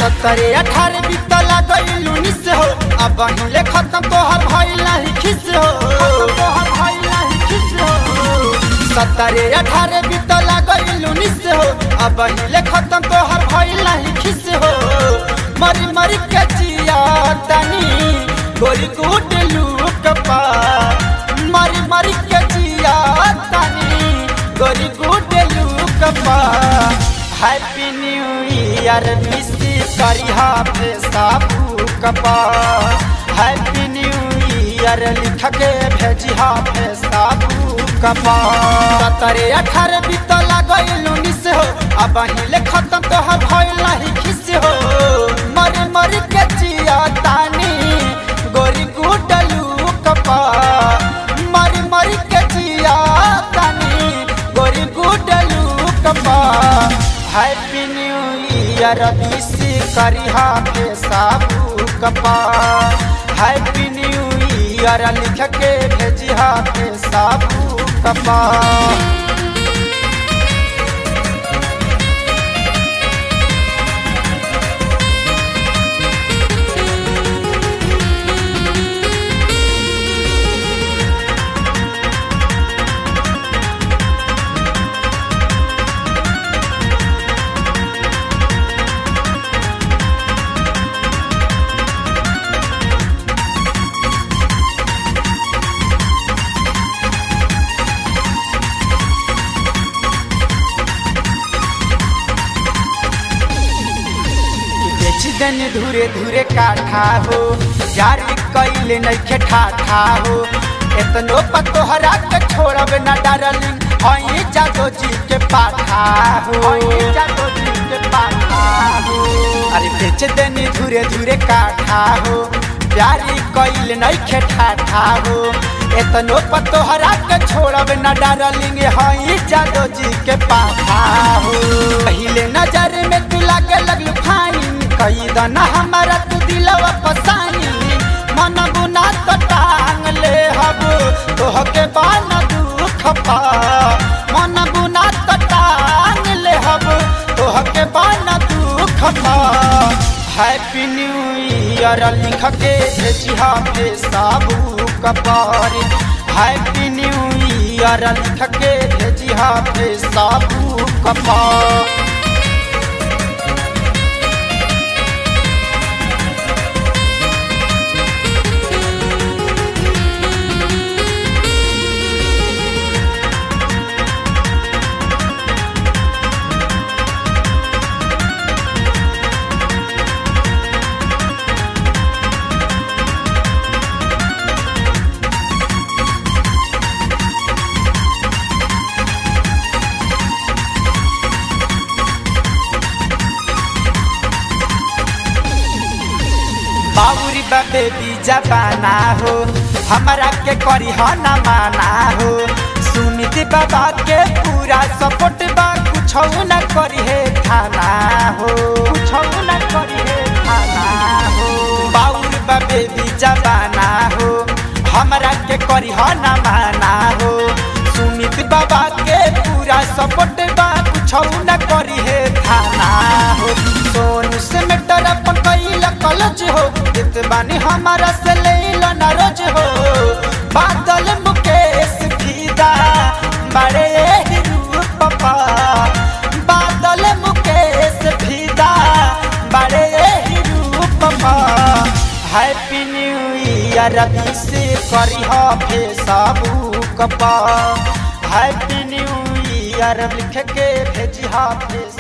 सत्तरे अठारह बीतला गईल उन्नीस हो अब हिले खत्म तोहर भइल नाही खिस हो तोहर भइल नाही खिस हो सत्तरे अठारह बीतला गईल उन्नीस हो अब हिले खत्म तोहर भइल नाही खिस हो मरी मरी के जिया तनी गोरी कूट लूक पा मरी मरी के जिया तनी गोरी कूट लूक पा हैप्पी न्यू ईयर विश करिहा पे साबू कपा हैप्पी न्यू ईयर लिख के भेजिहा पे साबू कपा सतरे अठारह बीतला गईल उन्नीस हो अब हिले खत्म तो है भइल नहीं खिस हो मर मर के जिया तानी गोरी गुडलू कपा मर मर के जिया तानी गोरी गुडलू कपा हैप्पी न्यू ईयर विश करिहा पे साबू कपा हैप्पी न्यू ईयर लिख के भेजिहा पे साबू कपा बेच देनी धूरे धूरे काठा हो यार कैले नइखे ठाठा हो एतनो पतोहरा के छोड़ब न डारलिंग हई जादो जी के पाठा हो हई जादो जी के पाठा हो अरे बेच देनी धूरे धूरे काठा हो प्यारी कैले नइखे ठाठा हो एतनो पतोहरा के छोड़ब न डारलिंग हई जादो जी के पाठा हो पहले नजर में तू लागे लगलू फाइन कई दना हमारा तू दिलवा पसानी मन बुना तो टांग ले हब तोह के बान दुख पा मन बुना तो टांग ले हब तोह के बान दुख पा हैप्पी न्यू ईयर लिख के भेजिहा पे साबू कपार हैप्पी न्यू ईयर लिख के भेजिहा पे साबू कपार बाबूरी बाबे बीजा बाना हो हमारा के करी हो न माना हो सुमित बाबा के पूरा सपोर्ट बा कुछ न करी है थाना हो कुछ न करी है थाना हो बाबूर बाबे बीजा बाना हो हमारा के करी हो न माना हो सुमित बाबा के पूरा सपोर्ट बा कुछ न करी है थाना हो सोनू से मेटर अपन कैल कलज हो इत बानी हमारा से ले लो न रोज हो बादल मुकेश फीदा बड़े ही रूप पा बादल मुकेश फीदा बड़े ही रूप पा हैप्पी न्यू ईयर से करी हो फे साबू कपा हैप्पी न्यू ईयर लिख के भेजी हा फे